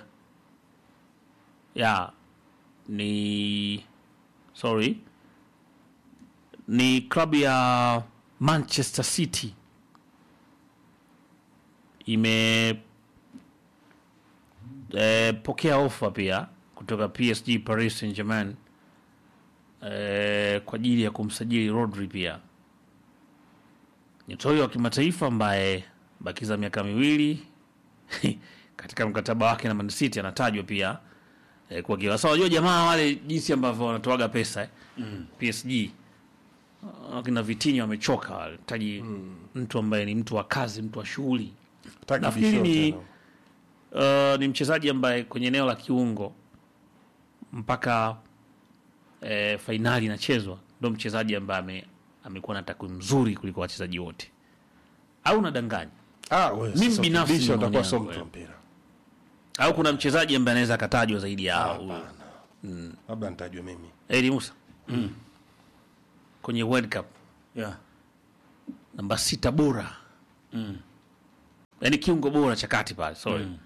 ya ni sorry, ni klabu ya Manchester City ime eh, pokea ofa pia kutoka PSG Paris Saint-Germain eh, kwa ajili ya kumsajili Rodri pia nyota huyo wa kimataifa ambaye bakiza miaka miwili katika mkataba wake na Man City anatajwa pia eh, kwa kila sasa. Unajua jamaa wale jinsi ambavyo wanatoaga pesa eh. PSG wakina Vitinho wamechoka wale, taji mtu ambaye ni mtu wa kazi, mtu wa shughuli. Hataki Nafikiri bisho ni tena. uh, ni mchezaji ambaye kwenye eneo la kiungo mpaka eh, fainali inachezwa ndo mchezaji ambaye ame, amekuwa na takwimu nzuri kuliko wachezaji wote, au nadanganya? Ah, wewe, Mimi sasa binafsi ukibisha ni maoni utakuwa sio yangu, mtu wa eh. mpira Au kuna mchezaji ambaye anaweza akatajwa zaidi ya huyu labda nitajua mimi Eli Musa? kwenye World Cup yeah. namba sita bora mm. yaani kiungo bora cha kati pale sorry mm.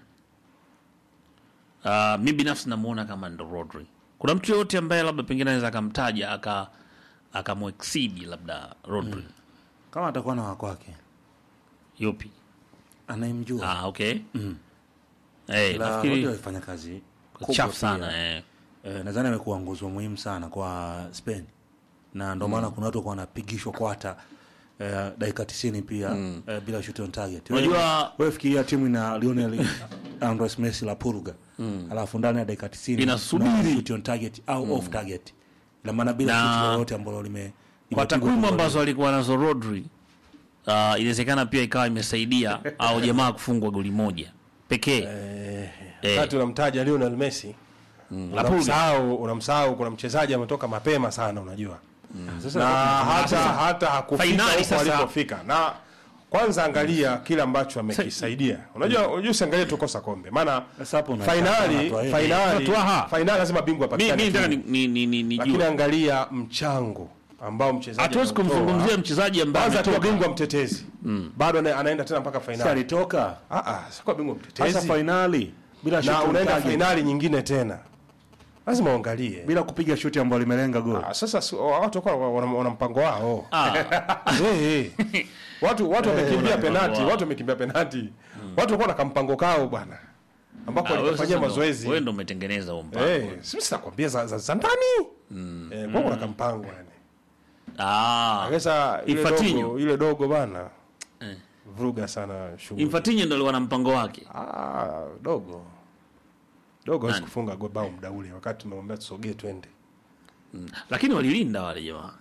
uh, mi binafsi namuona kama ndo Rodri. Kuna mtu yoyote ambaye labda pengine anaweza akamtaja aka akamwexidi labda Rodri kama atakuwa na wakwake yupi? anayemjua Ah, okay mm. hey, La, nafikiri Rodri alifanya kazi kubwa chafu pia. sana eh. Eh, nadhani amekuwa nguzo muhimu sana kwa Spain na ndio maana kuna watu walikuwa wanapigishwa kwata eh, dakika 90 pia eh, bila shoot on target. Unajua- Wewe- wewe fikiria timu ina Lionel Andres Messi la Purga alafu ndani ya dakika 90 Inasubiri. no shoot on target au off target, ina maana bila Na- shoot lolote ambalo lime kwa limepigwa takwimu goli. ambazo alikuwa nazo Rodri uh, inawezekana pia ikawa imesaidia au jamaa kufungwa goli moja pekee Eh. wakati unamtaja Lionel Messi unamsahau unamsahau kuna mchezaji ametoka mapema sana unajua na hata hata hakufika Fainali huko sasa. alipofika na kwanza angalia kile ambacho amekisaidia unajua unajua usiangalie tu kosa kombe maana Sasa hapo una- fainali unatoa hili. fainali Unatoa. fainali lazima bingwa mi apatikane mi tu. nataka ni, ni, ni, ni, ni lakini jue. angalia mchango ambao mchezaji hatuwezi anautoa. kumzungumzia mchezaji ambaye kwanza akiwa ametoka. bingwa mtetezi bado ana- anaenda tena mpaka Sasa fainali alitoka ah ah sikuwa bingwa sasa mtetezi fainali bila shoot na on unaenda target, fainali nyingine tena lazima uangalie bila kupiga shuti ambayo limelenga goli. Ah, sasa si- watu kwa wana, wana mpango wao Ah, Eh, eh. watu watu wamekimbia wana penati mpango wao. watu wamekimbia penati watu walikuwa na kampango kao bwana ambako ah, wewe walikafanyia sasa ndo- mazoezi wewe ndo umetengeneza huo mpango eh sisi sitakwambia za, za, za ndani eh kwa kuna kampango yani ah, sasa ile Infantino. dogo ile dogo bana Eh. vuruga sana shughuli Infantino ndo alikuwa na mpango wake ah dogo dogo hawezi kufunga go- bao muda ule wakati tumemwambia tusogee twende lakini walilinda wale jamaa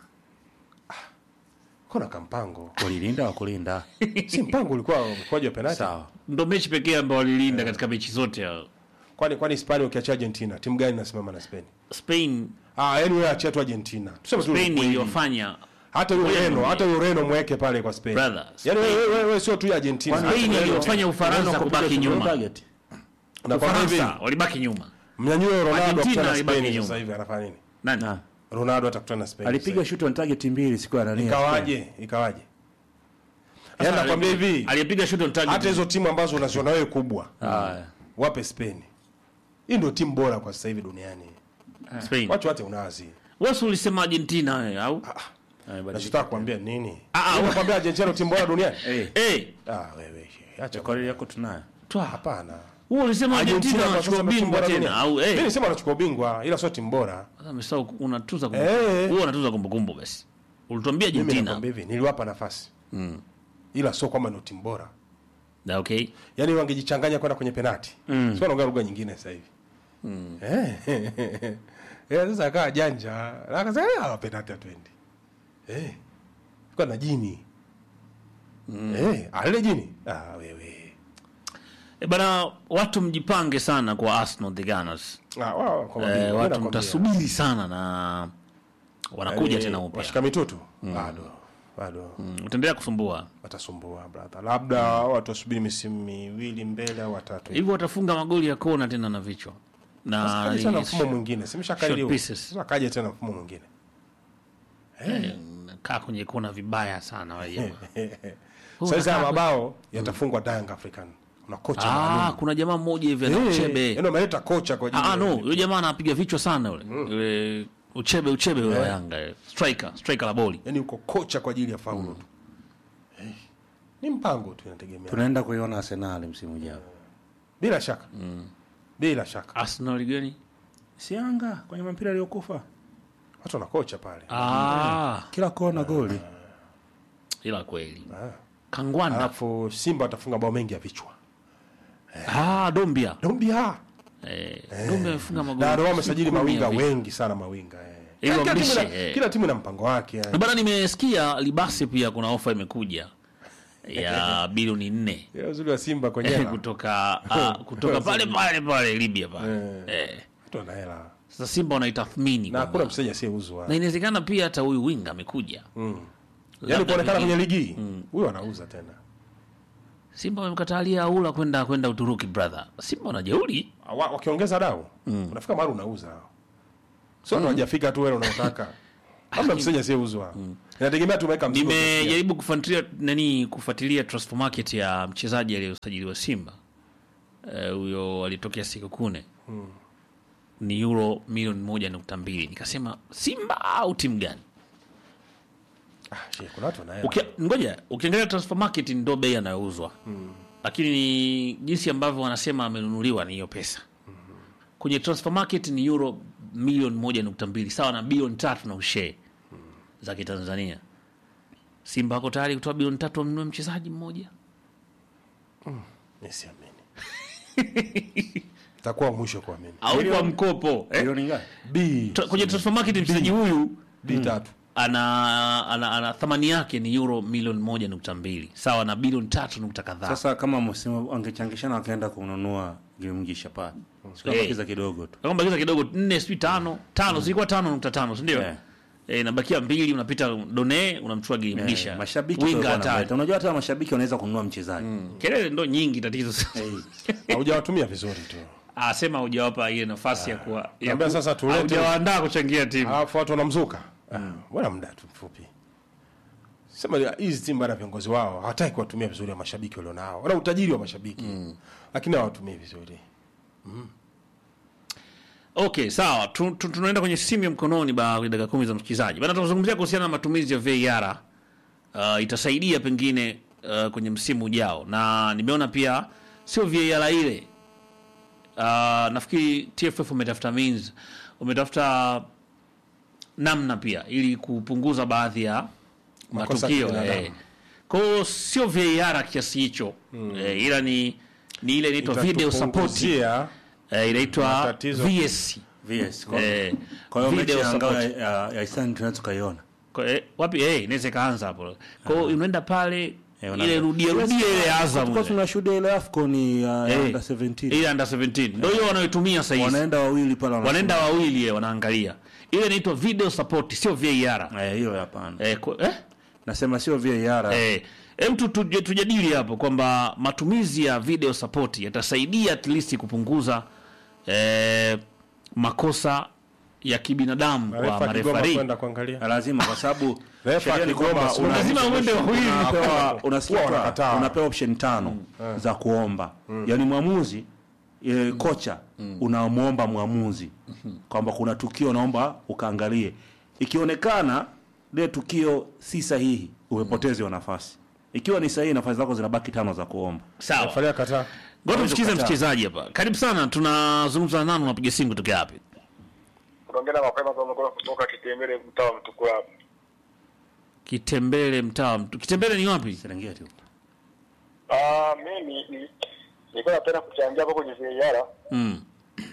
kuna kampango Walilinda wa kulinda. si mpango ulikuwa mkwaji wa penati Sawa. ndo mechi pekee ambao walilinda katika mechi zote hao. kwani kwani Hispania ukiacha Argentina timu gani inasimama na Spain Spain ah yani wewe achia tu Argentina tuseme tu Spain ukweli. iliwafanya hata huyo Wewe Ureno mwenyewe. hata huyo Ureno mweke pale kwa Spain Brother, yani wewe wewe wewe sio tu Argentina Spain Hata iliwafanya Ufaransa Unaweza kupiga kubaki shoot on nyuma target. Nakwambia hivi, Ufaransa walibaki nyuma mnyanyue Ronaldo Argentina akutana na alibaki Spain nyuma. sasa hivi anafanya nini nani Na, Ronaldo atakutana na Spain alipiga shoot on target mbili siku ya nani? sasa hivi. ikawaje ikawaje yani nakwambia hivi aliyepiga shot on target hata hizo timu ambazo unaziona wewe kubwa Ah, wape Spain hii ndio timu bora kwa sasa hivi duniani Spain wacha wate unazi wewe si ulisema Argentina wewe au nachotaka kuambia nini Ah, ah, Wewe unakwambia Argentina ndio timu bora duniani eh, eh ah wewe acha rekodi yako tunayo. twa hapana wewe ulisema Argentina kwa wanachukua sasa ndio timu bingwa bora tena duniani. au Mimi eh nisema wanachukua ubingwa ila sio timu bora. sasa umesahau unatuza Eh. kumbukumbu wewe unatuza kumbukumbu basi ulituambia Mimi Argentina nakwambia hivi, niliwapa nafasi. Ila sio kwamba ndio timu bora. na okay Yaani wangejichanganya kwenda kwenye penati. Sio wanaongea lugha nyingine sasa hivi. Eh. Eh, sasa akawa janja. Na Akasema ah penati hatuendi. Eh. Kwa na jini. Eh, ale jini. Ah wewe. e bana watu mjipange sana kwa Arsenal the Gunners Ah wao kwa eh, mabingwa, mimi watu nakwambia. mtasubiri sana na wanakuja Yaani, tena upya Washika mitutu. Bado. Bado. Mm, utaendelea kusumbua Watasumbua brother. Labda watu wasubiri misimu miwili mbele au watatu. hivyo watafunga magoli ya kona tena na vichwa na Kaja tena ni- mfumo mwingine simshakariri short pieces. sasa kaja tena mfumo mwingine eh, kaa kwenye kona vibaya sana wale jamaa. sasa hizi haya unakaa- mabao yatafungwa Young African kuna kocha Ah, maalum kuna jamaa mmoja hivi ana Eh, uchebe yaani wameleta kocha kwa ajili Ah, ya- no, yule jamaa anapiga vichwa sana yule. Yule uchebe uchebe yule wa Yanga. yule. Striker, striker la boli. yaani uko kocha kwa ajili ya faulo tu Eh, ni mpango tu inategemea Tunaenda kuiona Arsenal msimu ujao. bila shaka bila shaka Arsenal gani? Si Yanga kwenye mpira aliyokufa. watu wana kocha pale Ah, Kila kona goli. ila kweli. Ah. Kangwanda. alafu Simba watafunga bao mengi ya vichwa Ah, Dombia. Dombia Eh, Dombia amefunga magoli. na ndio wamesajili kumi ya mawinga vichwa. wengi sana mawinga eh. Ili Kila timu wamlishe, ina- eh. kila timu ina mpango wake yani. Bana nimesikia Libasi pia kuna ofa imekuja ya bilioni nne Ile uzuri wa Simba kwenyewe kutoka ah, kutoka pale pale pale Libya pale. Eh. watu wana hela Sasa Simba wanaitathmini na kwamba- hakuna mchezaji asiyeuzwa na inawezekana pia hata huyu winga amekuja yaani Labda kuonekana pengine- kwenye ligi huyo anauza tena Simba wamemkatalia Aula kwenda kwenda Uturuki brother. Simba wanajeuri. Wa- wakiongeza dau unafika mahali unauza sio ndo hajafika tu wewe unaotaka hamna mchezaji asiyeuzwa inategemea tumeweka mzigo kiasi gani. nimejaribu kufuatilia nani kufuatilia transfer market ya mchezaji aliyosajiliwa Simba Eh, huyo alitokea siku kune ni euro milioni moja nukta mbili nikasema Simba au timu gani? Ah, shee, kuna watu wanaelewa. Uki, ngoja ukiangalia transfer market ndo bei anayouzwa lakini ni jinsi ambavyo wanasema amenunuliwa ni hiyo pesa kwenye transfer market ni euro milioni moja nukta mbili sawa na bilioni tatu na ushee za kitanzania simba wako tayari kutoa bilioni tatu wamnunue mchezaji mmoja Mimi siamini. Takuwa mwisho kuamini. au kwa mkopo eh? Milioni ngapi? B Tra- kwenye transfer market mchezaji huyu B tatu. ana, ana, ana thamani yake ni euro milioni moja nukta mbili sawa na bilioni tatu nukta kadhaa Sasa kama msimu angechangishana wakaenda kununua Gilmgisha pale. Sikabakiza kidogo tu. kama bakiza kidogo nne sijui tano tano zilikuwa tano nukta tano sindio Yeah. Eh, inabakia mbili unapita done unamchukua gilimgisha Eh, mashabiki winga ndio hatari wanaleta. Unajua hata mashabiki wanaweza kununua mchezaji. kelele ndo nyingi tatizo Eh, Haujawatumia vizuri tu. asema hujawapa ile nafasi ya kuwa ya Naambia ku- sasa tulete- haujawaandaa kuchangia timu Alafu watu wanamzuka. Ah, Bwana muda tu mfupi. Sema hizi timu bana viongozi wao hawataki kuwatumia vizuri wa mashabiki walionao. Wana utajiri wa mashabiki. Lakini hawatumii vizuri. okay sawa tu, tu, tunaenda kwenye simu ya mkononi ba kwenye dakika kumi za msikilizaji bana tunazungumzia kuhusiana na matumizi ya VAR uh, itasaidia pengine uh, kwenye msimu ujao na nimeona pia sio VAR ile uh, nafikiri TFF umetafuta means umetafuta namna pia ili kupunguza baadhi ya Makosa ya matukio kibinadamu. eh. kwa hiyo sio VAR kiasi hicho eh, ila ni ni ile inaitwa video support Itatupunguzia eh, inaitwa Matatizo. VS VS. Kwa eh, kwa hiyo mechi video ya ngao support. ya ya Isani tunaweza tukaiona. Kwa- eh, wapi eh, inaweza ikaanza hapo kwa hiyo unaenda pale Eh, ile rudia rudia ile Azam Tulikuwa ile. tunashuhudia ile AFCON ya Eh, under 17. ile under 17 ndio hiyo wanayotumia sasa hivi Wanaenda wawili pale wana- wanaenda wawili eh, wanaangalia ile inaitwa video support sio VAR Eh, hiyo hapana. eh, kwa- eh? Nasema sio VAR. Eh, hem tu tuje- tujadili hapo kwamba matumizi ya video support yatasaidia at least kupunguza eh, makosa ya kibinadamu kwa refa akigoma marefari. kwenda kuangalia. lazima kwa sababu Refa sheria ni akigoma, kwamba si una- lazima uende wawili. unapewa unasikia Huwa kwa- wanakataa. unapewa option tano za kuomba yaani mwamuzi e, kocha unamwomba mwamuzi kwamba kuna tukio naomba ukaangalie ikionekana lile tukio si sahihi umepoteza hiyo nafasi ikiwa ni sahihi nafasi zako zinabaki tano za kuomba Sawa. Faria kataa. Ngoja tumsikize kukataa. msikilizaji hapa. Karibu sana, tunazungumza na nani, unapiga simu kutoka wapi? Tunaongea na mapema kwa mkono kutoka Kitembele mtaa wa Mtukula hapa. Kitembele mtaa. wa Mtu- Kitembele ni wapi? Serengeti huko. Ah, mimi ni- nilikuwa napenda kuchangia hapo kwenye VAR. Mm.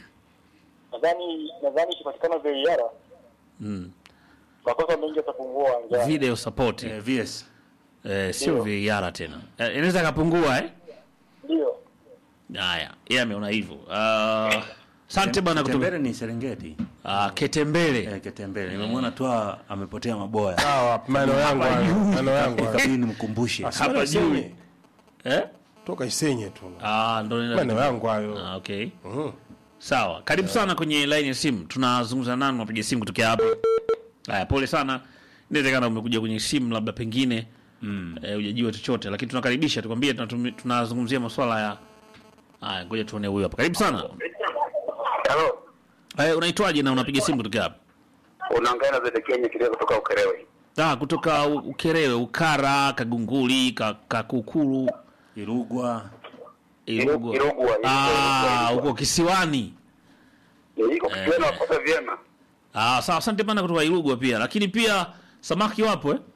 Nadhani nadhani ikipatikana VAR Mm. makosa mengi yatapungua uwanjani. Video support. Eh, VS Eh, sio VAR tena. Eh, inaweza kapungua eh? Ndio. Haya, yeye ameona hivyo. Ah, Asante bwana kutoka Kitembele ni Serengeti Ah, Ketembele. eh, Kitembele nimemwona tu amepotea maboya Sawa, maneno yangu hayo. Maneno yangu hayo. ikabidi nimkumbushe Hapa Hapa juu. juu. Eh? Toka Isenye tu. Ah, ndo nenda. Maneno yangu hayo. Ah, okay. Mhm. Sawa, karibu sana kwenye line ya simu. Tunazungumza nani, unapiga simu kutokea hapa. Haya, pole sana. Inawezekana umekuja kwenye simu labda pengine mm. eh, hujajua chochote, lakini tunakaribisha, tukwambie tunatumi- tunazungumzia masuala ya haya. Ngoja tuone huyu hapa. Karibu sana. Halo. Eh, unaitwaje na unapiga simu kutokea hapa? Unaongea na Zede Kenya kilio kutoka Ukerewe. Ah, kutoka U- Ukerewe, Ukara, Kagunguli, Ka- Kakukuru, Irugwa Irugwa. Irugwa, Ah, Irugwa. huko kisiwani. Iko kitu na kosa vyema. Ah, sawa, asante bana kutoka Irugwa pia. Lakini pia samaki wapo eh?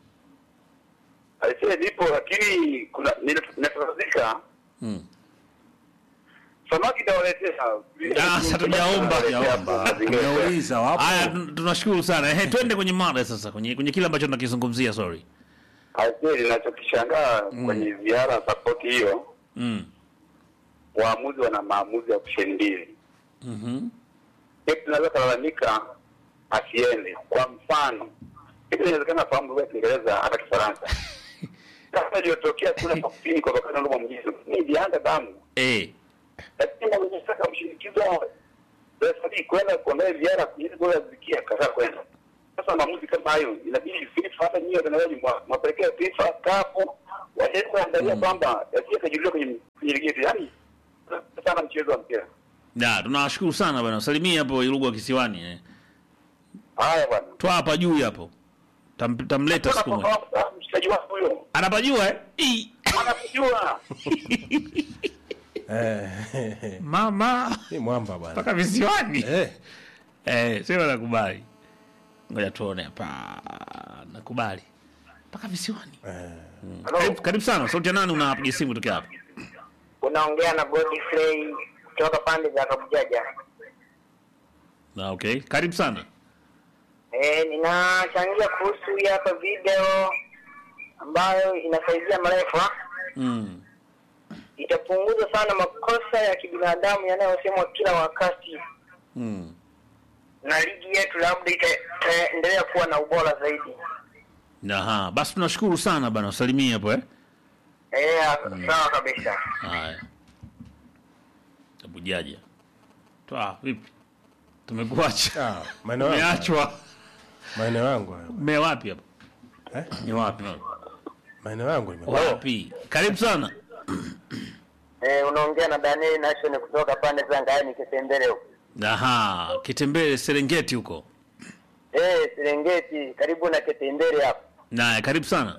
Aisee nipo lakini kuna ninatazika Mm. samaki tawaletea. Ah, sasa tujaomba. Yaomba. Nimeuliza wapo. Haya, tun- tunashukuru sana. Ehe, twende kwenye mada sasa, kwenye kwenye kile ambacho tunakizungumzia, sorry. Aisee ninachokishangaa kwenye ziara support hiyo Mm. waamuzi wana maamuzi ya option mbili. Mhm. Pep tunaweza kulalamika asiende. Kwa mfano, Pep inawezekana fahamu lugha ya Kiingereza hata Kifaransa. Kama iliyotokea kule kusini kwa wakati ndio mjizo. Ni ilianza damu. Eh. Lakini na wenye saka mshinikizo refari kwenda kuangalia ziara ili goli zikia kaza kwenda. Sasa maamuzi kama hayo inabidi FIFA hata nyinyi watangazaji mwa- mwapelekee FIFA kafu wajaribu kuangalia kwamba yasije kajuliwa kwenye kwenye ligi yetu, yaani sana mchezo wa mpira. Na tunawashukuru sana bwana. Salimia hapo Irugwa Kisiwani eh. Haya bwana, Toa hapa juu hapo. Tam, tamleta siku moja. Tunafahamu mshikaji wako huyo Anapajua eh? Ii. anakujua. Eh, Mama ni mwamba bwana. mpaka visiwani. Eh, Eh, sema nakubali. Ngoja tuone hapa. Nakubali. Mpaka visiwani. Karibu, karibu sana. Sauti ya nani unapiga simu kutoka hapa? unaongea na Godfrey kutoka pande za Kabujaja. Na okay. Karibu sana. Eh, ninachangia kuhusu hii hapa video ambayo inasaidia marefa, Mm. itapunguza sana makosa ya kibinadamu yanayosemwa kila wakati, Mm. na ligi yetu labda ita- itaendelea kuwa na ubora zaidi. Aha, basi tunashukuru sana bana. Salimia hapo eh. Eh, sawa kabisa. Haya. Tabujaja. Toa vipi? Tumekuacha. ah, maeneo yangu. Umeachwa. Maeneo yangu hayo. Ume wapi hapo? Ni wapi? Maeneo yangu ime. Wapi? Karibu sana. Eh, unaongea na Daniel Nation kutoka pande za Ngaeni Kitembele huko. Aha, Kitembele Serengeti huko. Eh, Serengeti karibu na Kitembele hapo. Naye karibu sana.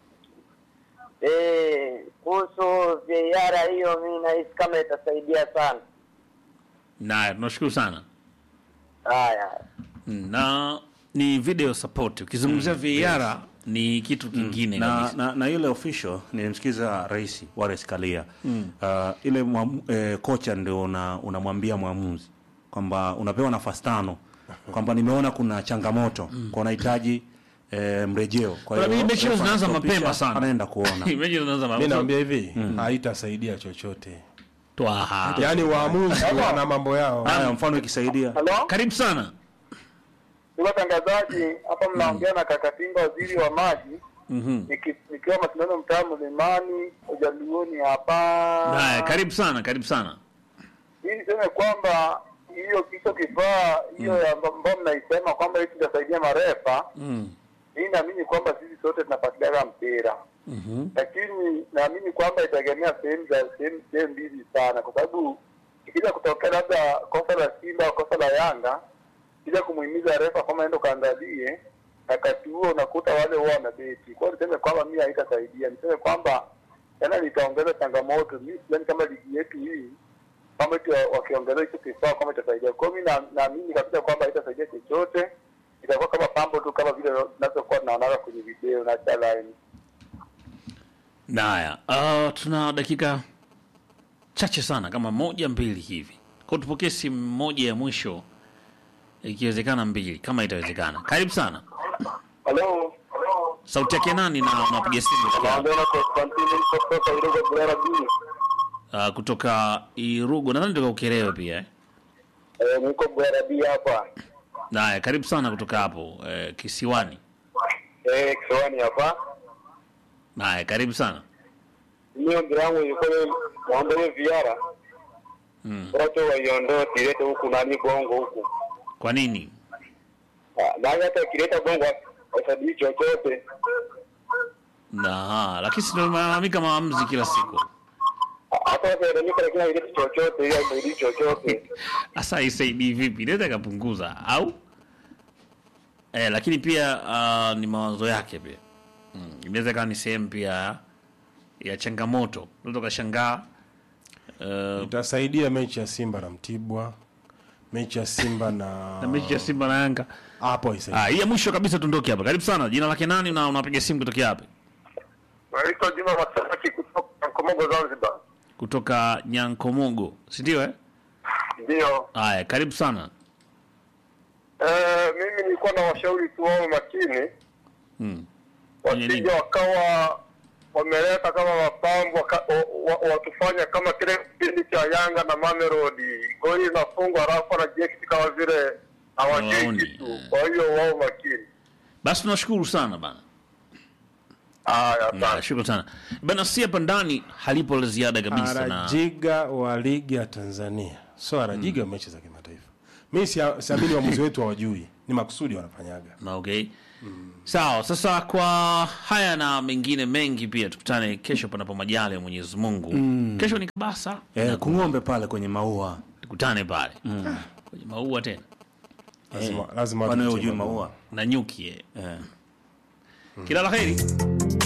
Eh, kuhusu VAR hiyo mimi nahisi kama itasaidia sana. Naye tunashukuru sana. Haya. Mm, Na ni video support. Ukizungumzia VAR ni kitu kingine na, kabisa. na, na ile official nilimsikiza rais Wallace Karia mm. uh, ile mwamu, eh, kocha ndio una- unamwambia mwamuzi kwamba unapewa nafasi tano kwamba nimeona kuna changamoto kwa unahitaji eh, mrejeo kwa Kuna hiyo mechi refa zinaanza anastopisha, mapema sana. anaenda kuona Mechi zinaanza Mimi mapema. naambia hivi, haitasaidia chochote. Twaha. Yaani waamuzi wana mambo yao. haya mfano ikisaidia Halo, Karibu sana. ni watangazaji hapa, mnaongea na Kakatinga, waziri wa maji, Mhm. Niki- nikiwa mashindano mtaa Mlimani Ujaluoni hapa. Naye karibu sana, karibu sana. Hii niseme kwamba hiyo hicho kifaa hiyo amba- ambayo mnaisema kwamba hiki itasaidia marefa, Mm. mimi naamini kwamba sisi sote tunafuatiliaga mpira Mhm. lakini naamini kwamba itaegemea sehemu za sehemu sehemu mbili sana, kwa sababu ikija kutokea labda kosa la Simba au kosa la Yanga, kija kumuhimiza refa kwamba enda kaangalie, wakati huo unakuta wale huwa wanabeti. Kwa hiyo niseme kwamba mimi haitasaidia, niseme kwamba tena litaongeza changamoto. Mimi sidhani kama ligi yetu hii kwamba eti wa- wakiongeza hicho kifaa kwamba itasaidia. Kwa hiyo mimi na- naamini kabisa kwamba haitasaidia chochote, itakuwa kama pambo tu, kama vile tunavyokuwa tunaonaga kwenye video na challenge. Naya, uh, tuna dakika chache sana kama moja mbili hivi. Kwa hiyo tupokee simu moja ya mwisho ikiwezekana mbili kama itawezekana. Karibu sana. Halo. Sauti yake nani na unapiga simu kutoka wapi? Naongea na Konstantini kutoka Iruga Bulera B. uh, kutoka Irugo nadhani kutoka Ukerewe pia eh? Eh, niko Bulera B hapa. Naya, karibu sana kutoka hapo eh, Kisiwani. Eh, Kiswani hapa. Naya, karibu sana. Mimi ombi langu ilikuwa ni waondoe viara. Mm. Watu waiondoe kilete huku nani bongo huku. Kwa nini? Ah, Na hata kileta bongo wasadii chochote. Na lakini si ndio malalamika maamuzi kila siku. Ah, Hata wakilalamika lakini haileti chochote, hiyo haisaidii chochote. Sasa isaidii vipi? Inaweza ikapunguza au eh, lakini pia uh, ni mawazo yake pia mm. Inaweza ikawa ni sehemu pia ya changamoto. Unaweza ukashangaa uh, Itasaidia mechi ya Simba na Mtibwa, mechi ya Simba na na mechi ya Simba na Yanga. hapo isaidie. Ah, hii ya mwisho kabisa tuondoke hapa. Karibu sana. Jina lake nani na unapiga simu kutokea wapi? Naitwa Juma Masaki kutoka Komogo Zanzibar. Kutoka Nyankomogo, si ndio eh? Ndio. Haya, karibu sana. Eh, mimi nilikuwa na washauri tu wao makini. Mm. Kwenye nini? wasije wakawa wameleta kama mapambo waka- wa- wa- wakifanya kama kile kipindi cha Yanga na Mamelodi, goli inafungwa alafu wanajiekiti kama vile hawajui Hawaoni, kitu. eh. Kwa hiyo wao makini. Basi tunashukuru sana bana. Haya, Na asante. shukrani sana. Bana si hapa ndani halipo la ziada kabisa na Arajiga wa ligi ya Tanzania, so Arajiga wa mechi za kimataifa. Mimi sia- siamini waamuzi wetu hawajui. ni makusudi wanafanyaga Na okay sawa sasa kwa haya na mengine mengi pia tukutane kesho panapo majali ya mwenyezi mungu kesho ni kabasa eh, kung'ombe pale kwenye maua tukutane pale kwenye maua tena lazima, lazima kwani wewe tutie hujui maua. maua na nyuki eh. eh. kila la heri